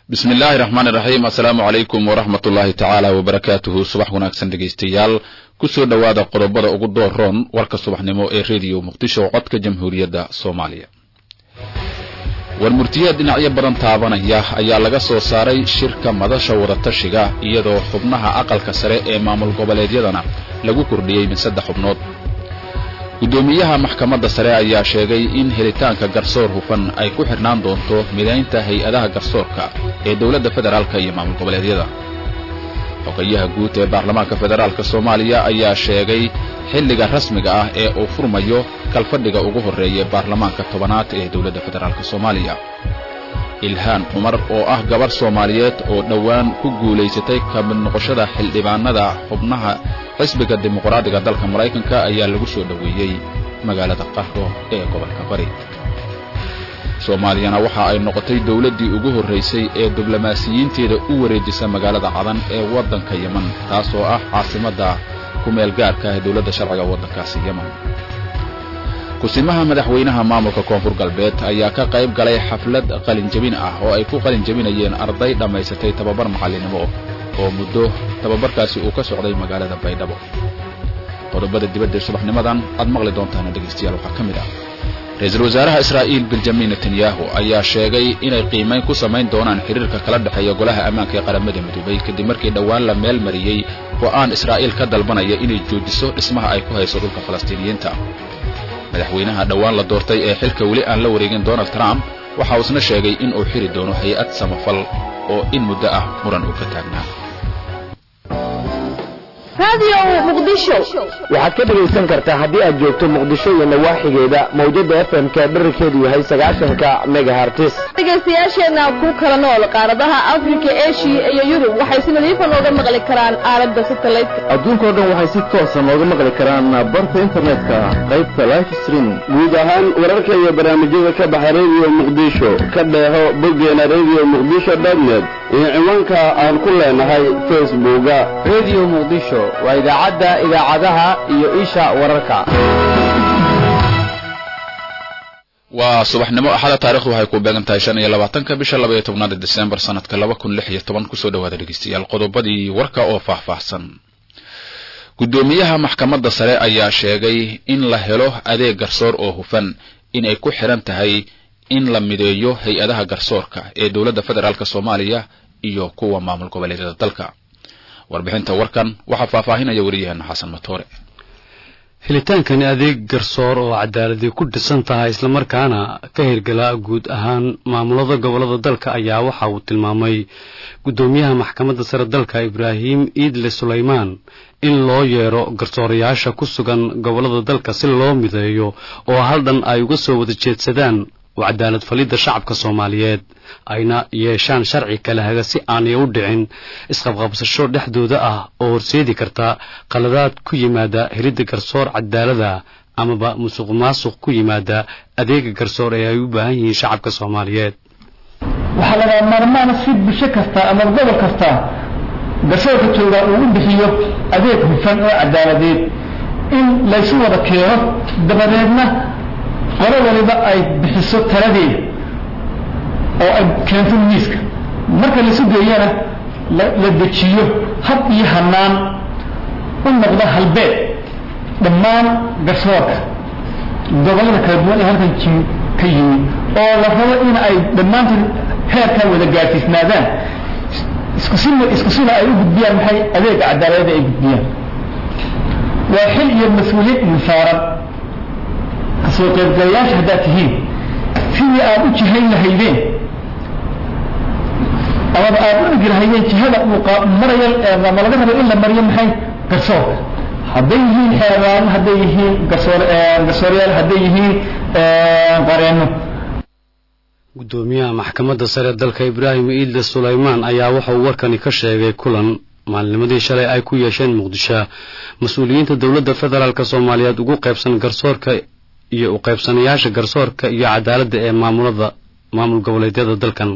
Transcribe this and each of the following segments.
bismi illaahi raxmaan iraxiim assalaamu calaykum waraxmat ullaahi tacaala wabarakaatuhu subax wanaagsan dhegaystayaal kusoo dhowaada qodobada ugu dooroon warka subaxnimo ee rediyo muqdisho codka jamhuuriyadda soomaaliya warmurtiyaad dhinacyo badan taabanaya ayaa laga soo saaray shirka madasha wadatashiga iyadoo xubnaha aqalka sare ee maamul goboleedyadana lagu kordhiyey min saddex xubnood guddoomiyaha maxkamadda sare ayaa sheegay in helitaanka garsoor hufan ay ku xidhnaan doonto midaynta hay-adaha garsoorka ee dowladda federaalka iyo maamul goboleedyada xogayaha guud ee baarlamaanka federaalk soomaaliya ayaa sheegay xilliga rasmiga ah ee uu furmayo kalfadhiga ugu horreeya baarlamaanka tobanaad ee dowladda federaalk soomaaliya ilhaan cumar oo ah gabarh soomaaliyeed oo dhowaan ku guulaysatay ka mid noqoshada xildhibaanada xubnaha xisbiga dimuqraadiga dalka maraykanka ayaa lagu soo dhoweeyey magaalada qahro ee gobolka bari soomaaliyana waxa ay noqotay dowladdii ugu horraysay ee diblomaasiyiinteeda u wareejisa magaalada cadan ee waddanka yeman taasoo ah caasimadda kumeel gaarka ee dowladda sharciga waddankaasi yeman kusimaha madaxweynaha maamulka koonfur galbeed ayaa ka qayb galay xaflad qalinjabin ah oo ay ku qalinjabinayeen arday dhammaysatay tababar macallinimo oo muddo tababarkaasi uu ka socday magaalada baydhabo qodobada dibadda subaxnimadan aad maqli doontaan dhegaystayaal waxaa ka mid ah ra-iisul wasaaraha israa'iil benjamin netanyahu ayaa sheegay inay qiimayn ku samayn doonaan xiriirka kala dhexeeya golaha ammaanka ee qaramada midoobay kadib markii dhowaan la meel mariyey go'aan israa'iil ka dalbanaya inay joojiso dhismaha ay ku hayso dhulka falastiiniyiinta madaxweynaha dhowaan la doortay ee xilka weli aan la wareegin donald trump waxa uu isna sheegay in uu xiri doono hay-ad samafal oo in muddo ah muran uu ka taagnaa waxaad ka dhegaysan kartaa haddii aad joogto muqdisho iyo nawaaxigeeda mawjada fm-ka dherarkeedu yahay sagaashanka megahartis dhegaystayaasheenna ku kala nool qaaradaha afrika eshiya iyo yurub waxay si nadiifa nooga maqli karaan aalada satelliteka adduunkao dhan waxay si toosa nooga maqli karaan barta internetka qaybta life streaming guud ahaan wararka iyo barnaamijyada ka baxa rediyo muqdisho ka dheeho boggeena rediyo muqdisho dotnet iyo ciwaanka aan ku leenahay facebooka rediyo muqdisho waa idaacadda idaacadaha iyo isha wararka waa subaxnimo axada taarikhdu waxay ku beegan tahay shan iyo labaatanka bisha laba iyo tobnaad desembar sanadka laba kun lix iyo toban kusoo dhawaada dhegeystayaal qodobadii warka oo faahfaahsan guddoomiyaha maxkamadda sare ayaa sheegay in la helo adeeg garsoor oo hufan inay ku xidhan tahay in la mideeyo hay-adaha garsoorka ee dowladda federaalk soomaaliya iyo kuwa maamul goboleedyada dalka warbixinta warkan waxaa faahfaahinaya wariyaheena xasan matoore helitaankani adeeg garsoor oo cadaaladii ku dhisan tahay islamarkaana ka hirgala guud ahaan maamulada gobolada dalka ayaa waxa uu tilmaamay guddoomiyaha maxkamadda sare dalka ibraahim iidle sulaymaan in loo yeero garsoorayaasha ku sugan gobolada dalka si loo mideeyo oo hal dhan ay uga soo wada jeedsadaan oo cadaalad falidda shacabka soomaaliyeed ayna yeeshaan sharci kala haga si aanay u dhicin isqabqabsasho dhexdooda ah oo horseedi karta qaladaad ku yimaada helidda garsoor cadaalada amaba musuq maasuq ku yimaada adeega garsoor ee ay u baahan yihiin shacabka soomaaliyeed waxaa lagaa maarmaana si bulsho kasta ama gobol kasta garsoorka joogaa uu u bixiyo adeeg hufan oo cadaaladeed in laysu wada keeno dabadeedna qolo waliba ay bixiso taladeeda oo ay keento miiska marka laisu geeyana la dejiyo hab iyo hanaan u noqda halbeed dhammaan garsoorka gobollada kala duwan ee halkan ka yimi oo la rabo in ay dhammaantood heerkaa wada gaadsiisnaadaan iskusina isku sina ay u gudbiyaan maxay adeega cadaaladada ay gudbiyaan waa xil iyo mas-uuliyad idin saaran kasoo qaybgalayaasha haddaad tihiin sidii aad u jihayn lahaydeen amaba aad u dhigi lahaydeen jihada uu marayo ma laga rabo in la mariyo maxay garsoorka hadday yihiin xeeraan hadday yihiin garsoor garsoorayaal hadday yihiin qareenno guddoomiyaha maxkamadda sare dalka ibraahim iidle sulaymaan ayaa wuxauu warkani ka sheegay kulan maalnimadii shalay ay ku yeesheen muqdisho mas-uuliyiinta dowladda federaalk soomaaliyeed ugu qaybsan garsoorka iyo u qaybsanayaasha garsoorka iyo cadaaladda ee maamulada maamul goboleedyada dalkan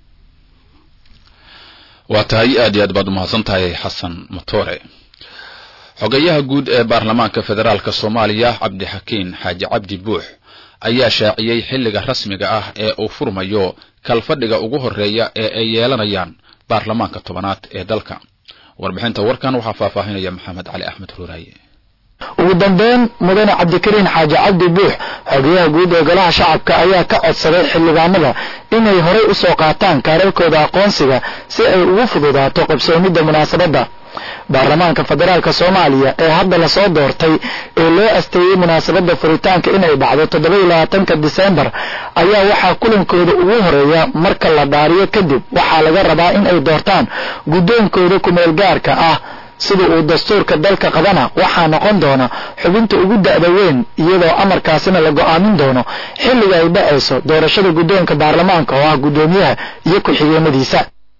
waa tahay aad iyo aad baad umahadsan tahay xasan matoore xogayaha guud ee baarlamaanka federaalk soomaaliya cabdixakiin xaaji cabdi buux ayaa shaaciyey xilliga rasmiga ah ee uu furmayo kalfadhiga ugu horeeya ee ay yeelanayaan baarlamaanka tobanaad ee dalka warbixinta warkan waxaa faahfaahinaya maxamed cali axmed ruuraaye ugu dambeyn mudane cabdikariin xaaji cabdi buux xogeyaha guud ee golaha shacabka ayaa ka codsaday xildhibaanada inay horay u soo qaataan kaararkooda aqoonsiga si ay ugu fududaato qabsoomidda munaasabadda baarlamaanka federaalk soomaaliya ee hadda lasoo doortay ee loo asteeyey munaasabadda furitaanka inay dhacdo toddobaiyo labaatanka disembar ayaa waxaa kulankooda ugu horeeya marka la dhaariyo kadib waxaa laga rabaa in ay doortaan guddoonkooda kumeel gaarka ah sida uu dastuurka dalka qabana waxaa noqon doona xubinta ugu da'da weyn iyadoo amarkaasina la go'aamin doono xilliga ay dhacayso doorashada guddoonka baarlamaanka oo ah guddoomiyaha iyo ku-xigeenadiisa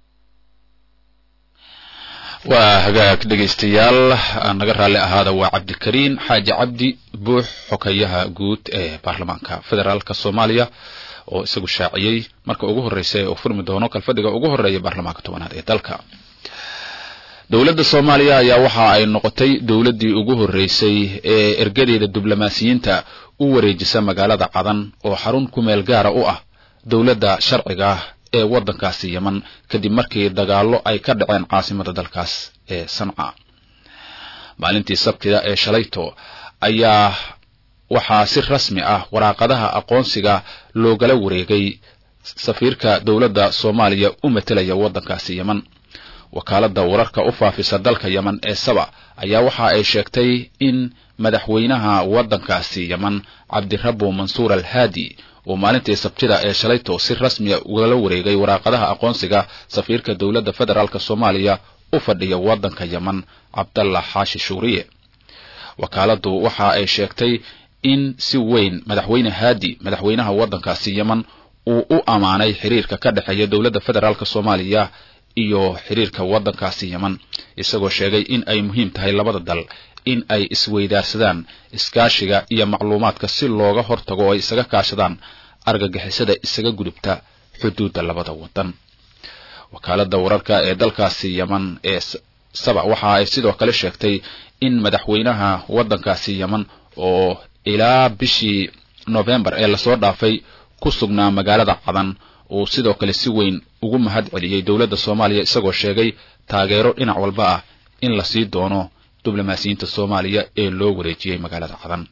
waa hagaag dhegaystayaal naga raalli ahaada waa cabdikariin xaaji cabdi buux xokayaha guud ee baarlamaanka federaalka soomaaliya oo isagu shaaciyey marka ugu horreysa ee uu furmi doono kalfadhiga ugu horeeya baarlamaanka tobanaad ee dalka dowladda soomaaliya ayaa waxa ay noqotay dowladdii ugu horreysay ee ergadeeda diblomaasiyiinta u wareejisa magaalada cadan oo xarun ku meel gaara u ah dowladda sharciga ah ee waddankaasi yeman kadib markii dagaallo ay ka dhaceen caasimada dalkaas ee sanca maalintii sabtida ee shalayto ayaa waxaa si rasmi ah waraaqadaha aqoonsiga loogala wareegay safiirka dowladda soomaaliya u matelaya waddankaasi yeman wakaaladda wararka u faafisa dalka yeman ee saba ayaa waxa ay sheegtay in madaxweynaha waddankaasi yeman cabdirabo mansuur al haadi uu maalintii sabtida ee shalayto si rasmiya ugala wareegay waraaqadaha aqoonsiga safiirka dowladda federaalk soomaaliya u fadhiya waddanka yeman cabdallah xaashi shuuriye wakaaladdu waxa ay sheegtay in si weyn madaxweyne haadi madaxweynaha waddankaasi yeman uu u ammaanay xiriirka ka dhexeeya dowladda federaalk soomaaliya iyo xiriirka waddankaasi yeman isagoo sheegay in ay muhiim tahay labada dal in ay isweydaarsadaan iskaashiga iyo macluumaadka si looga hortago oo ay isaga kaashadaan argagixisada isaga gudubta xuduudda labada waddan wakaaladda wararka ee dalkaasi yeman ee saba waxa ay sidoo kale sheegtay in madaxweynaha waddankaasi yeman oo ilaa bishii novembar ee lasoo dhaafay ku sugnaa magaalada cadan uu sidoo kale si weyn ugu mahad celiyey dowladda soomaaliya isagoo sheegay taageero dhinac walba ah in la sii doono diblomaasiyiinta soomaaliya ee loo wareejiyey magaalada cadan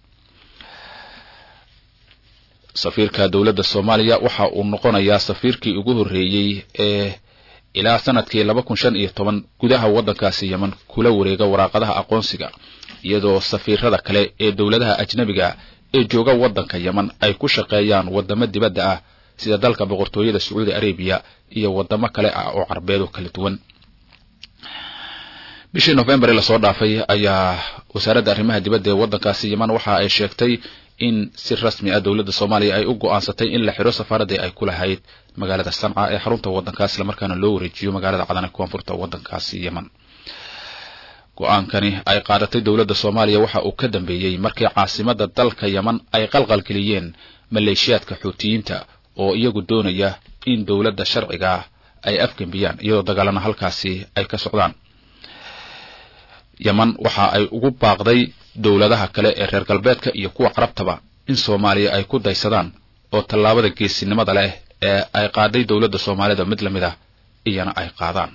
safiirka dowladda soomaaliya waxa uu noqonayaa safiirkii ugu horreeyey ee ilaa sanadkii laba kun shan iyo toban gudaha waddankaasi yeman kula wareega waraaqadaha aqoonsiga iyadoo safiirada kale ee dowladaha ajnabiga ee jooga waddanka yeman ay ku shaqeeyaan waddamo dibadda ah sida dalka boqortooyada sacuudi arabiya iyo waddamo kale ah oo carbeed oo kala duwan bishii novembar ee lasoo dhaafay ayaa wasaaradda arrimaha dibadda ee waddankaasi yeman waxa ay sheegtay in si rasmi ah dowladda soomaaliya ay u go'aansatay in la xiro safaaradii ay ku lahayd magaalada sanca ee xarunta waddankaas islamarkaana loo wareejiyo magaalada cadan ee koonfurta waddankaasi yeman go-aankani ay qaadatay dowladda soomaaliya waxa uu ka dambeeyey markii caasimada dalka yeman ay qalqalgeliyeen maleeshiyaadka xuutiyiinta oo iyagu doonaya in dowladda sharciga ay afgembiyaan iyadoo dagaalana halkaasi ay ka socdaan yeman waxa ay ugu baaqday dowladaha kale ee reer galbeedka iyo kuwa carabtaba in soomaaliya ay ku daysadaan oo tallaabada geesinimada leh ee ay qaaday dowladda soomaalida mid lamid ah iyana ay qaadaan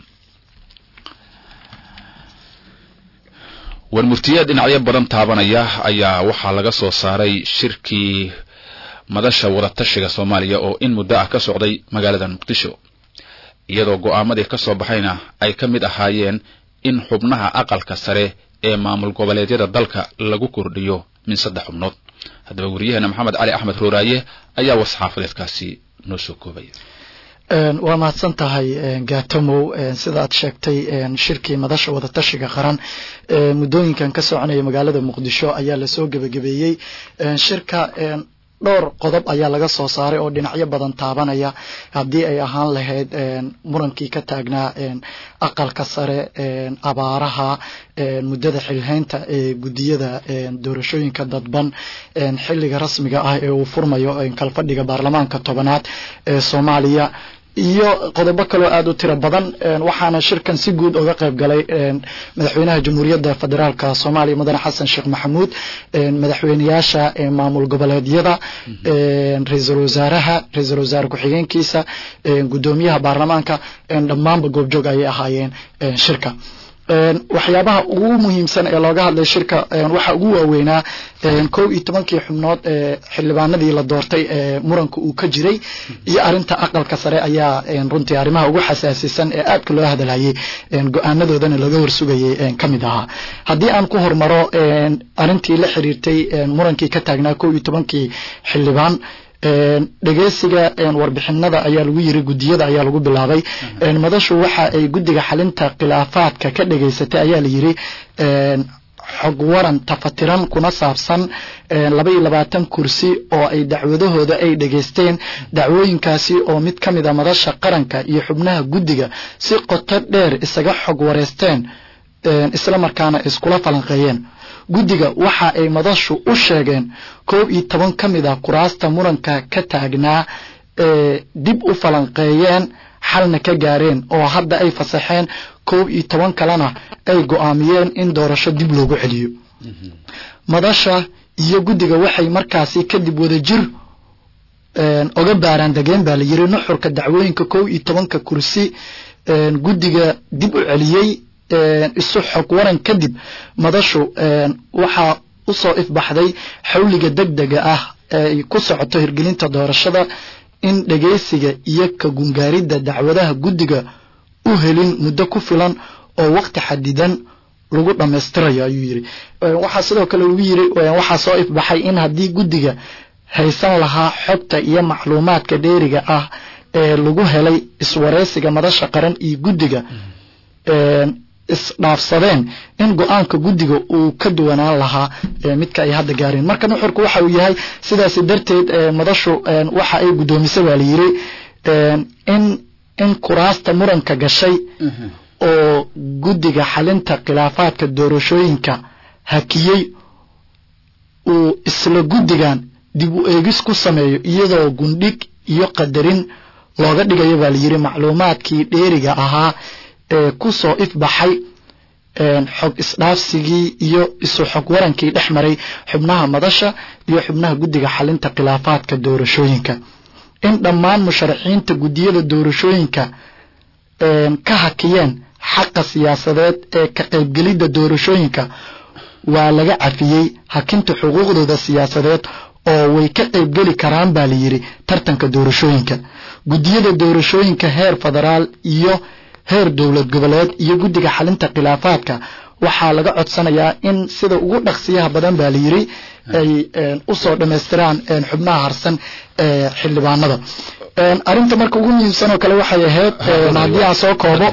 warmurtiyeed dhinacyo badan taabanaya ayaa waxaa laga soo saaray shirkii madasha wadatashiga soomaaliya oo in muddo ah ka socday magaalada muqdisho iyadoo go'aamadii ka soo baxayna ay ka mid ahaayeen in xubnaha aqalka sare ee maamul goboleedyada dalka lagu kordhiyo min saddex xubnood haddaba wariyaheena maxamed cali axmed rooraaye ayaa wasxaafadeedkaasi noo soo koobaya waa mahadsan tahay gaatomow sida aad sheegtay shirkii madasha wadatashiga qaran muddooyinkan ka soconaya magaalada muqdisho ayaa lasoo gebagabeeyey shirka dhowr qodob ayaa laga soo saaray oo dhinacyo badan taabanaya haddii ay ahaan lahayd murankii ka taagnaa aqalka sare abaaraha muddada xilhaynta ee guddiyada doorashooyinka dadban xilliga rasmiga ah ee uu furmayo kalfadhiga baarlamaanka tobanaad ee soomaaliya iyo qodobo kaloo aada u tiro badan waxaana shirkan si guud uga qayb galay madaxweynaha jamhuuriyadda federaalka soomaaliya mudane xasan sheekh maxamuud madaxweyneyaasha maamul goboleedyada ra-iisul wasaaraha ra-iisul wasaare ku-xigeenkiisa guddoomiyaha baarlamaanka dhammaanba goobjoog ayay ahaayeen shirka waxyaabaha ugu muhiimsan ee looga hadlay shirka waxaa ugu waaweynaa kow iyo tobankii xubnood ee xildhibaanadii la doortay ee muranka uu ka jiray iyo arinta aqalka sare ayaa runtii arrimaha ugu xasaasisan ee aadka loo hadalhayay go-aanadoodana laga warsugayay ka mid ahaa haddii aan ku hormaro arintii la xiriirtay murankii ka taagnaa kow iyo tobankii xildhibaan dhegeysiga warbixinada ayaa lagu yiri gudiyada ayaa lagu bilaabay madashu waxa ay guddiga xalinta khilaafaadka ka dhegeysatay ayaa la yiri xog waran tafatiran kuna saabsan laba iyo labaatan kursi oo ay dacwadahooda ay dhegeysteen dacwooyinkaasi oo mid ka mid a madasha qaranka iyo xubnaha guddiga si qoto dheer isaga xog wareysteen isla markaana iskula falanqeeyeen guddiga waxa ay madashu u sheegeen koob iyo toban ka mid a kuraasta muranka ka taagnaa ee dib u falanqeeyeen xalna ka gaareen oo hadda ay fasaxeen koob iyo toban kalena ay go-aamiyeen in doorasho dib loogu celiyo madasha iyo guddiga waxay markaasi kadib wadajir oga baaraan degeen baa la yiri nuxurka dacwooyinka koob iyo tobanka kursi guddiga dib u celiyey isu xog waran kadib madashu waxaa usoo ifbaxday xawliga degdega ah ay ku socoto hirgelinta doorashada in dhegeysiga iyo ka gungaaridda dacwadaha guddiga u helin muddo ku filan oo waqti xadidan lagu dhammaystirayo ayuu yiri waxaa sidoo kale lagu yiri waxaa soo ifbaxay in haddii guddiga haysan lahaa xogta iyo macluumaadka dheeriga ah ee lagu helay iswareysiga madasha qaran iyo guddiga isdhaafsadeen in go-aanka guddiga uu ka duwanaan lahaa midka ay hadda gaareen marka nuxurku waxa uu yahay sidaasi darteed madashu waxa ay guddoomisay baa la yiri in in kuraasta muranka gashay oo guddiga xalinta khilaafaadka doorashooyinka hakiyey uu isla guddigan dib u eegis ku sameeyo iyadoo gundhig iyo qadarin looga dhigayo baa la yiri macluumaadkii dheeriga ahaa ee ku soo ifbaxay xog isdhaafsigii iyo isu xog warankii dhex maray xubnaha madasha iyo xubnaha guddiga xalinta khilaafaadka doorashooyinka in dhammaan musharaxiinta guddiyada doorashooyinka ka hakiyeen xaqa siyaasadeed ee ka qaybgelidda doorashooyinka waa laga cafiyey hakinta xuquuqdooda siyaasadeed oo way ka qaybgeli karaan baa la yiri tartanka doorashooyinka guddiyada doorashooyinka heer federaal iyo heer dowlad goboleed iyo guddiga xalinta khilaafaadka waxaa laga codsanayaa in sida ugu dhaqsiyaha badan baa la yiri ay usoo dhammaystiraan xubnaha harsan ee xildhibaanada arinta marka ugu muhiimsan oo kale waxay ahayd haddii aan soo koobo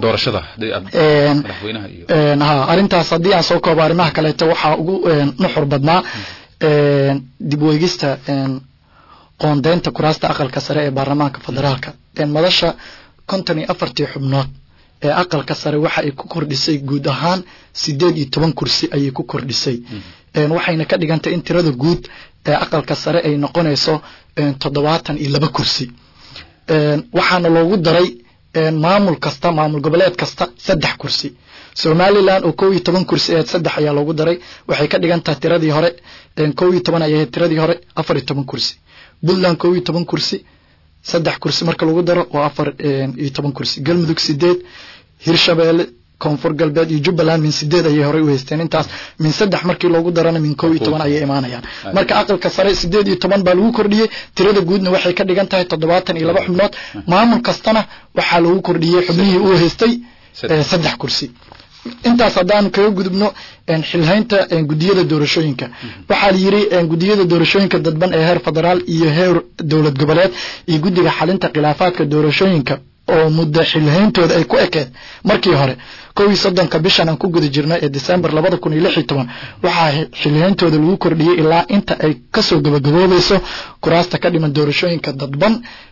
ha arintaas haddii aan soo koobo arrimaha kaleeto waxaa ugu nuxur badnaa dib weegista qoondeynta kuraasta aqalka sare ee baarlamaanka federaalka madasha konton iyo afartii xubnood ee aqalka sare waxa ay ku kordhisay guud ahaan sideed iyo toban kursi ayay ku kordhisay waxayna ka dhigantay in tirada guud ee aqalka sare ay noqonayso toddobaatan iyo laba kursi waxaana loogu daray maamul kasta maamul goboleed kasta saddex kursi somalilan oo kow iyo toban kursi aheed saddex ayaa loogu daray waxay ka dhigan tahay tiradii hore kow iyo toban ay ahayd tiradii hore afar iyo toban kursi puntland kow iyo toban kursi saddex kursi marka lagu daro waa afar iyo toban kursi galmudug sideed hirshabeelle koonfur galbeed iyo jubbaland min sideed ayay horey u haysteen intaas min saddex markii loogu darana min kow iyo toban ayay imaanayaan marka aqalka sare sideed iyo toban baa lagu kordhiyey tirada guudna waxay ka dhigan tahay toddobaatan iyo laba xubnood maamul kastana waxaa lagu kordhiyey xubnihii uu haystay saddex kursi intaas haddaan kaga gudubno xilhaynta gudiyada doorashooyinka waxaa la yiri gudiyada doorashooyinka dadban ee heer federaal iyo heer dowlad goboleed iyo guddiga xalinta khilaafaadka doorashooyinka oo muddo xilhayntooda ay ku ekeed markii hore kow iyo soddonka bishan aan ku guda jirno ee december labada kun iyo lix iyo toban waxaa xilhayntooda lagu kordhiyey ilaa inta ay kasoo gabagaboobayso kuraasta ka dhiman doorashooyinka dadban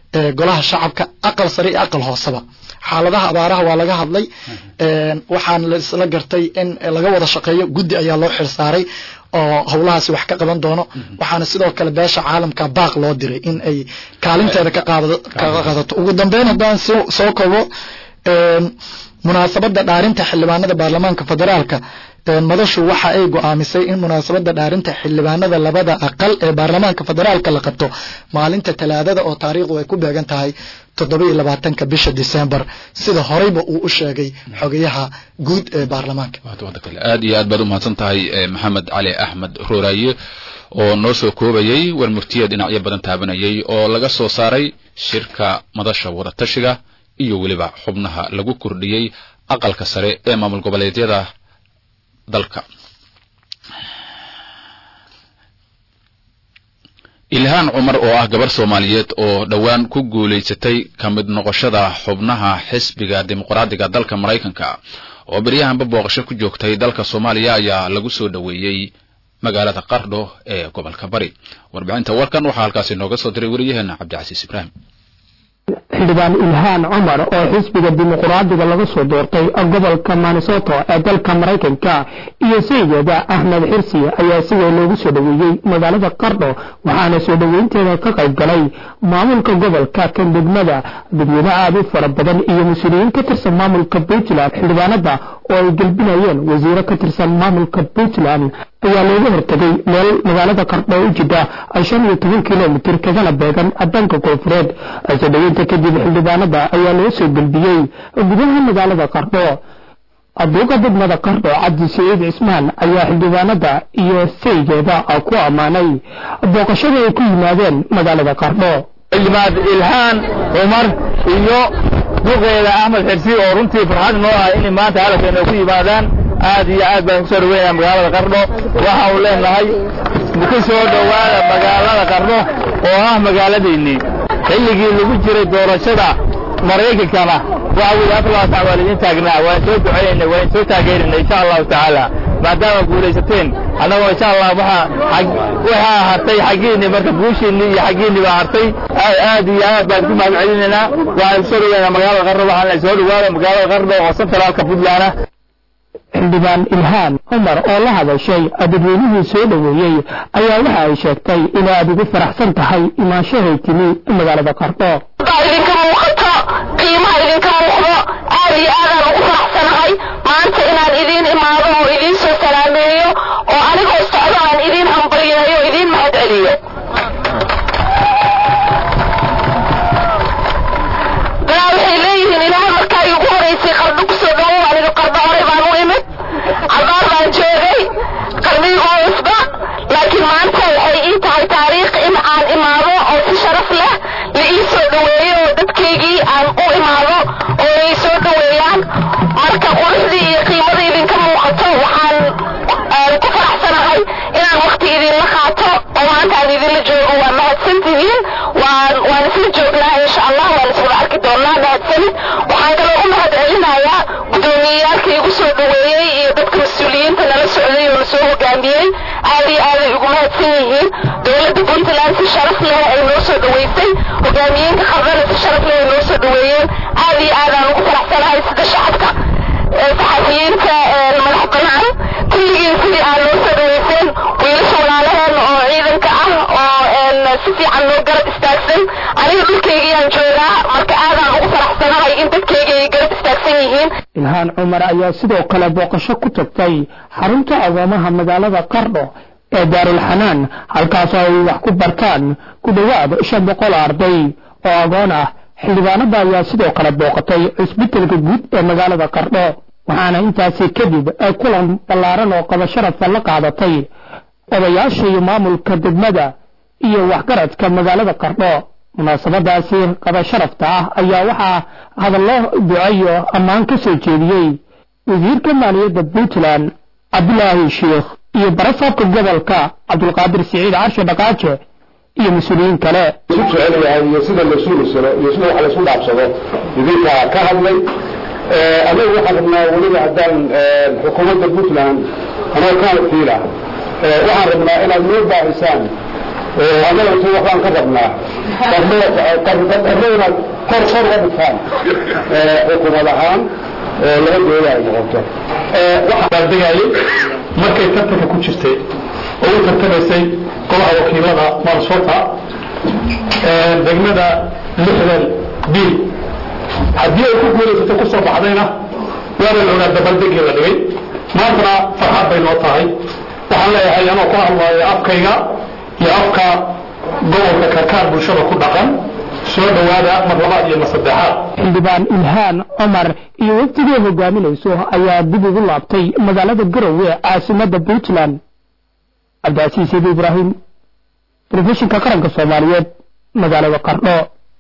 golaha shacabka aqal sare iyo aqal hooseba xaaladaha abaaraha waa laga hadlay waxaana la isla gartay in laga wada shaqeeyo guddi ayaa loo xilsaaray oo howlahaasi wax ka qaban doono waxaana sidoo kale beesha caalamka baaq loo diray in ay kaalinteeda ka qaadato ugu dambeyn haddaan soo kobo munaasabada dhaarinta xildhibaanada baarlamaanka federaalka madashu waxa ay go'aamisay in munaasabada dhaarinta xildhibaanada labada aqal ee baarlamaanka federaalka la qabto maalinta talaadada oo taariikhdu ay ku beegan tahay toddobiyo labaatanka bisha disembar sida horeyba uu u sheegay xogayaha guud ee baarlamaanka aad iyo aad baad u mahadsan tahay maxamed cali axmed rooraaye oo noo soo koobayey war murtiya dhinacyo badan taabanayay oo laga soo saaray shirka madasha wadatashiga iyo weliba xubnaha lagu kordhiyey aqalka sare ee maamul goboleedyada dalka ilhaan cumar oo ah gabar soomaaliyeed oo dhowaan ku guulaysatay ka mid noqoshada xubnaha xisbiga dimuqraadiga dalka maraykanka oo beryahanba booqasho ku joogtay dalka soomaaliya ayaa lagu soo dhoweeyey magaalada qardho ee gobolka bari warbixinta warkan waxaa halkaasi nooga soo diray weriyaheena cabdicasiis ibraahim xildhibaan ilhaan cumar oo xisbiga dimuqraadiga laga soo doortay gobolka minnesota ee dalka maraykanka iyo saygeeda axmed xirsi ayaa si weyn loogu soo dhoweeyey magaalada qardho waxaana soo dhoweynteeda ka qayb galay maamulka gobolka kan degmada dadweyne aad u fara badan iyo mas-uuliyiin ka tirsan maamulka puntland xildhibaanada oo ay gelbinayeen wasiiro ka tirsan maamulka puntland ayaa looga hortegay meel magaalada qardho u jidha shan iyo toban kilomitir kagana beegan dhanka koonfureed soo dhoweynta kadib xildhibaanada ayaa loo soo gelbiyey gudaha magaalada qardho aduuqa degmada qardho cabdi saciid cismaan ayaa xildhibaanada iyo saygeeda ku ammaanay booqashada ay ku yimaadeen magaalada qardho xildhibaan ilhaan cumar iyo duqeeda axmed xirsi oo runtii farxad noo ah inay maanta hadalkeena ku yimaadaan aad iyo aad baan kusoo dhaweynaa magaalada qardho waxa uu leenahay ku soo dhowaada magaalada qardho oo ah magaaladaynii xilligii lagu jiray doorashada maraykankana waxa weeye afar sac waa laidin taagnaa waan soo ducaynayna waan soo taageerayna insha allahu tacaala maadaama guulaysateen annagoo insha allah waxa waxaa hartay xaggiinni marka guushiinni iyo xaggiinni baa hartay aad iyo aad baan ku mahad celinaynaa waxaan kusoo dhaweynaa magaalada qardho waxaan soo dhawaada magaalada qardho oo sentraalka puntland ah xildhibaan ilhaan cumar oo la hadashay dadweynihii soo dhoweeyey ayaa waxa ay sheegtay inay aad ugu faraxsan tahay imaanshahay timi magaalada qardho idinka muuqato qiimaha idinka muuqdo aad iyo aadaan ugu faraxsanahay maanta inaan idiin imaado oo idiin soo salaameeyo oo anigoo socdo aan idiin hambalyeeyo o idiin mahad celiyo dalaa waxay leeyihiin ilaahay markaa iigu horaysay qardho kusoo dhawow aniga qardho horey baan u imid cabaar baan joogay qarnigoo cusba laakiin maanta waxay ii tahay taariikh in aan imaado oo si sharaf leh la ii soo dhoweeyo oo dadkaygii aan u imaado oo ay soo dhoweeyaan marka quruxdii iyo qiimadii idinka muuqato waxaan ku faraxsanahay inaan wakti idinla qaato oo maanta aan idinla joogo waa mahadsantihiin waan waan isla joognaa insha allah waan iswada arki doonaa mahadsanid waxaan kaloo u mahad celinayaa gudoomiyeyaalka igu soo dhoweeyey iyo dadka mas-uuliyiinta nala socday oo nasoo hogaamiyey aad iyo aaday ugu mahadsan yihiin dowladda puntland si sharaf leh ay noo soo dhoweysay hogaamiyeenka qardana si sharaf leh ay noo soo dhoweeyeen aad iyo aadaan ugu faraxsanahay sida shacabka saxafiyiinta madax banaan kulligiin sidii aad noo soo dhoweyseen wiilasha walaalaheen oo ciidanka ah oo si fiican noo garab istaagsan aniga dhulkaygiyaan joogaa marka aadaan ugu faraxsanahay in dadkayga ay garab istaagsan yihiin ilhaan cumar ayaa sidoo kale booqasho ku tagtay xarunta agoomaha magaalada qardho ee daarulxanaan halkaasoo ay wax ku bartaan ku dhowaad shan boqol arday oo agoon ah xildhibaanada ayaa sidoo kale booqatay cusbitalka guud ee magaalada qardho waxaana intaasi kadib ay kulan ballaaran oo qaba sharafa la qaadatay odayaasha iyo maamulka degmada iyo waxgaradka magaalada qardho munaasabadaasi qaba sharafta ah ayaa waxaa hadallo duceyo ammaan ka soo jeediyey wasiirka maaliyadda puntland cabdulaahi sheikh iyo barasaabka gobolka cabdulqaadir siciid carshe dhaqaaje iyo mas-uuliyiin kale isu jecel yahay iyo sida la isu nusano iyo sida wax la isu dhaafsado idinka ka hadlay anagu waxaan rabnaa weliba haddaan xukuumadda puntland anoo ka wakiila waxaan rabnaa inaad noo baahisaan annaga intu waxbaan ka rabnaa qarnadana kor kor uga dhigtaan xukuumad ahaan oo laba dooda ay noqoto waxaa degayay markay tartanka ku jirtay oo u tartamaysay golaha wakiilada mansota degmada lixdan bil haddii ay ku guulaysato ku soo baxdayna waana la ogaa dabaldegii la dhigay maantana farxad bay noo tahay waxaan leeyahay anoo ku hadlaayo afkayga iyo afka gobolka karkaar bulshada ku dhaqan soo dhowaada mar labaad iyo mar saddexaad xildhibaan ilhaan cumar iyo waftigii hogaaminayso ayaa dib ugu laabtay magaalada garowe caasimadda puntland cabdicasiis idi ibraahim telefishinka qaranka soomaaliyeed magaalada qardho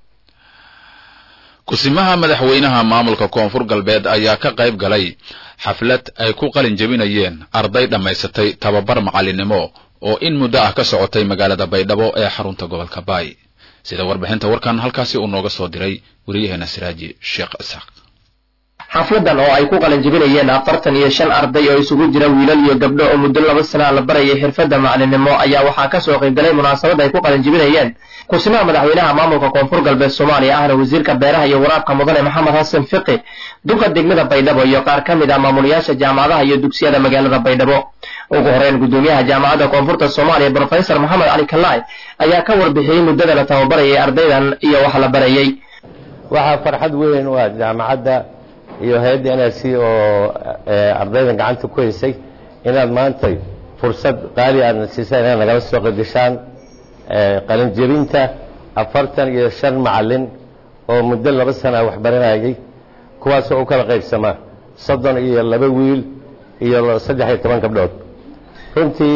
kusimaha madaxweynaha maamulka koonfur galbeed ayaa ka qayb galay xaflad ay ku qalin jebinayeen arday dhammaysatay tababar macalinimo oo in muddo ah ka socotay magaalada baydhabo ee xarunta gobolka baay sida warbixinta warkan halkaasi uu nooga soo diray wariyaheena siraaji sheekh isaaq xafladan oo ay ku qalin jebinayeen afartan iyo shan arday oo isugu jira wiilal iyo gabdho oo muddo laba sana la barayay xirfadda macalinimo ayaa waxaa ka soo qaybgalay munaasabad ay ku qalin jebinayeen kusimaha madaxweynaha maamulka koonfur galbeed soomaaliya ahna wasiirka beeraha iyo waraabka mudane maxamed xasan fiqi duqa degmada baydhabo iyo qaar ka mid ah maamulayaasha jaamacadaha iyo dugsiyada magaalada baydhabo ugu horeyn gudoomiyaha jaamacadda koonfurta soomaaliya brofesor maxamed cali kalaay ayaa ka warbixiyey muddada la tababarayay ardaydan iyo wax la barayay waxaa farxad weyn u ah jaamacadda iyo hay-adda n r c oo ardaydan gacanta ku haysay inaad maantay fursad qaali aadna siisaan inaad nagala soo qaybgashaan qalinjebinta afartan iyo shan macalin oo muddo laba sana waxbaranayay kuwaasoo u kala qaybsamaa soddon iyo laba wiil iyo saddex iyo toban gabdhood runtii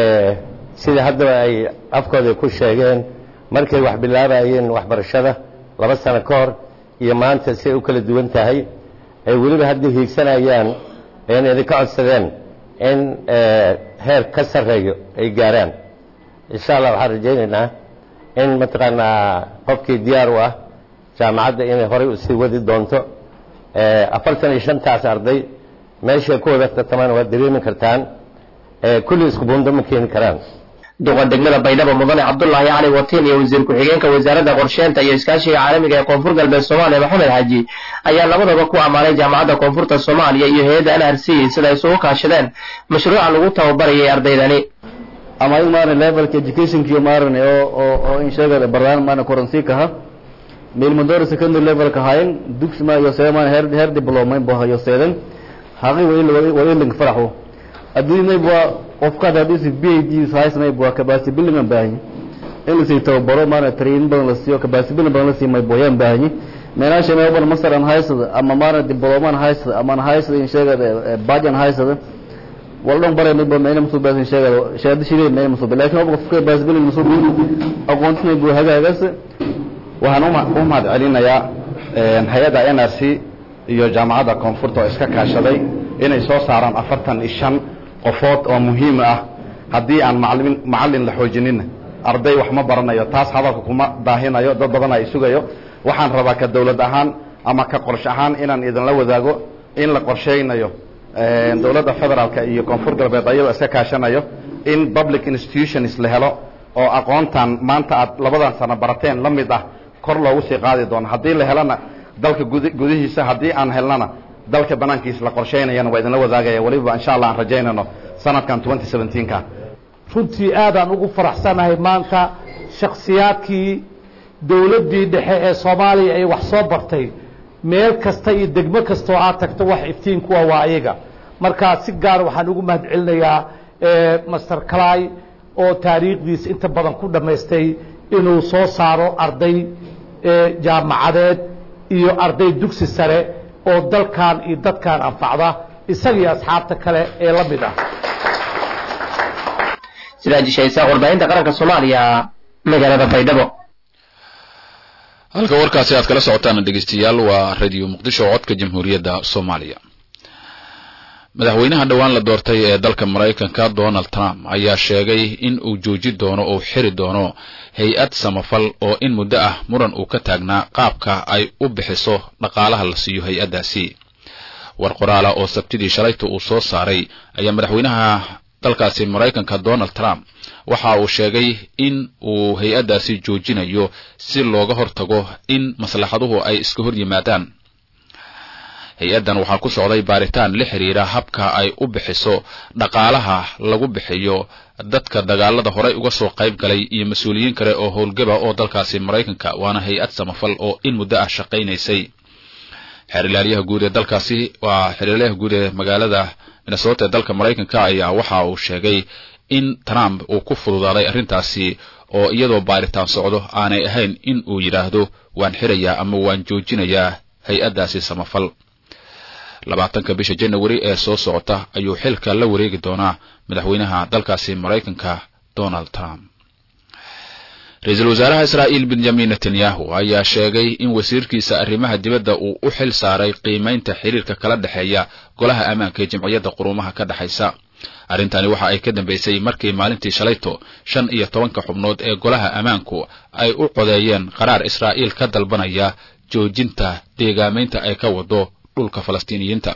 sida haddaba ay afkooda ku sheegeen markay wax bilaabayeen waxbarashada laba sano ka hor iyo maanta si ay u kala duwan tahay ay weliba haddii hiigsanayaan ayna idinka codsadeen in heer ka sarreeyo ay gaaraan insha allah waxaan rajaynaynaa in mataqaanaa qofkii diyaar u ah jaamacadda inay horay usii wadi doonto afartan iyo shantaas arday meeshay ku wada tartamaan waad dareemi kartaan kulli isku buundo ma keeni karaan duqa degmada baydhabo mudane cabdulaahi cali watiin iyo wasiir ku-xigeenka wasaaradda qorsheynta iyo iskaashiga caalamiga ee koonfur galbeed soomaaliya maxamed xaaji ayaa labadaba ku ammaanay jaamacadda koonfurta soomaaliya iyo hay-adda n r c sida ay isugu kaashadeen mashruuca lagu tababarayay ardaydani ama ayagu maarane levelka educationkiyo maarane oo oo oo in sheegada baraan maarane koransi kaha milmadori secondary levelka hayen dugsi ma yoseeda maarane heer heer diploma bo yoseeden haqi wa iling faraxo adduunya bua qofkaad haddiisi b a d haysmay bua capacity building aan baahanyi in lasii tababaro maarane training badan la siiyo capacity building badan la siiyo may boyaan baahanyi meelaasha meelban masar aan haysada ama maarane diploma aan haysada ama aan haysada in sheegada badge aan haysada waldhan bare mayba meena masoo baasin sheegada shahaado shiree meena masoo ba lakin qofka capacity building masoo aqoontismay bua hagaagaas waxaan u mahad celinayaa hay-adda n r c iyo jaamacadda koonfurta oo iska kaashaday inay soo saaraan afartan iyo shan qofood oo muhiim ah haddii aan macalin macallin la xoojinina arday wax ma baranayo taas hadalka kuma daahinayo dad badan ay sugayo waxaan rabaa ka dawlad ahaan ama ka qorshe ahaan inaan idinla wadaago in la qorsheynayo dowladda federaalka iyo koonfur galbeed ayadoo iska kaashanayo in public institutions la helo oo aqoontan maanta aad labadan sano barateen la mid ah kor loogu sii qaadi doono haddii la helana dalka gudihiisa haddii aan helnana dalka banaankiisa la qorsheynayana waa idinla wadaagaya weliba insha allah aan rajaynayno sanadkan twenty seventeenka runtii aadaan ugu faraxsanahay maanta shakhsiyaadkii dowladdii dhexe ee soomaaliya ay wax soo bartay meel kasta iyo degmo kastoo aad tagto wax iftiin kuwa waa ayaga marka si gaar waxaan ugu mahad celinayaa master calay oo taariikhdiisa inta badan ku dhammaystay inuu soo saaro arday jaamacadeed iyo arday dugsi sare oo dalkan iyo dadkan anfacda isagii asxaabta kale ee la mid ah sidaajishaysa warbaahinta qaranka soomaaliya magaalada baydhabo halka warkaasi aad kala socotaan dhegeystayaal waa radio muqdisho codka jamhuuriyadda soomaaliya madaxweynaha dhowaan la doortay ee dalka maraykanka donald trump ayaa sheegay in uu jooji doono oo xiri doono hay-ad samafal oo in muddo ah muran uu ka taagnaa qaabka ay u bixiso dhaqaalaha la siiyo hay-addaasi war qoraala oo sabtidii shalayta uu soo saaray ayaa madaxweynaha dalkaasi maraykanka donald trump waxa uu sheegay in uu hay-addaasi joojinayo si looga hortago in maslaxaduhu ay iska hor yimaadaan hay-addan waxaa ku socday baaritaan la xiriira habka ay u bixiso dhaqaalaha lagu bixiyo dadka dagaalada horey uga soo qayb galay iyo mas-uuliyiin kale oo howlgaba oo dalkaasi maraykanka waana hay-ad samafal oo in muddo ah shaqaynaysay xeerilaalyaha guud ee dalkaasi waa xeerilaalyaha guud ee magaalada minnesota ee dalka maraykanka ayaa waxa uu sheegay in trump uu ku fududaaday arrintaasi oo iyadoo baaritaan socdo aanay ahayn in uu yidhaahdo waan xirayaa ama waan joojinayaa hay-addaasi samafal labaatanka bisha janawari ee soo socota ayuu xilka la wareegi doonaa madaxweynaha dalkaasi maraykanka donald trump ra-iisul wasaaraha israa'iil benjamin netanyahu ayaa sheegay in wasiirkiisa arrimaha dibadda uu u xil saaray qiimaynta xiriirka kala dhexeeya golaha ammaanka ee jimciyadda quruumaha ka dhexaysa arrintani waxa ay ka dambaysay markii maalintii shalayto shan iyo tobanka xubnood ee golaha ammaanku ay u codeeyeen qaraar israa'iil ka dalbanaya joojinta deegaamaynta ay ka wado dhulka falastiiniyiinta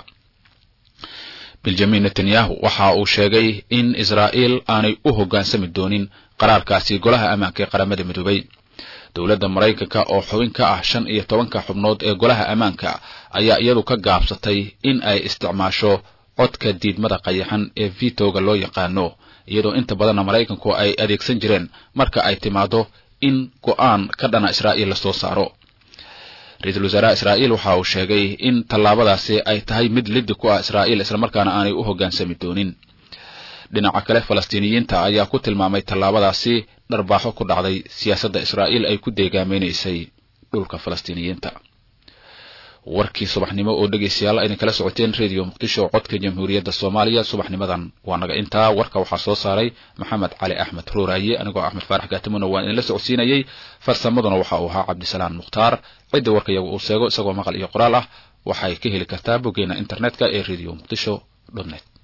benjamin netanyahu waxa uu sheegay in israa'iil aanay u hoggaansami doonin qaraarkaasi golaha ammaanka ee qaramada midoobay dowladda maraykanka oo xubin ka ah shan iyo tobanka xubnood ee golaha ammaanka ayaa iyadu ka gaabsatay in ay isticmaasho codka diidmada qayaxan ee vitoga loo yaqaano iyadoo inta badanna maraykanku ay adeegsan jireen marka ay timaado in go'aan ka dhana israa'iil lasoo saaro ra-iisul wasaaraha israa'iil waxa uu sheegay in tallaabadaasi ay tahay mid liddi ku ah israa'iil islamarkaana aanay u hoggaansami doonin dhinaca kale falastiiniyiinta ayaa ku tilmaamay tallaabadaasi dharbaaxo ku dhacday siyaasadda israa'iil ay ku deegaameynaysay dhulka falastiiniyiinta warkii subaxnimo oo dhegaystayaal aydan kala socoteen radio muqdisho codka jamhuuriyadda soomaaliya subaxnimadan waa naga intaa warka waxaa soo saaray maxamed cali axmed ruuraaye anigoo axmed faarax gaatimona waan idinla socodsiinayey farsamaduna waxa uu ahaa cabdisalaan mukhtaar cidda warka iyagu uu sheego isagoo maqal iyo qoraal ah waxay ka heli kartaa boggeena internetka ee radio muqdisho net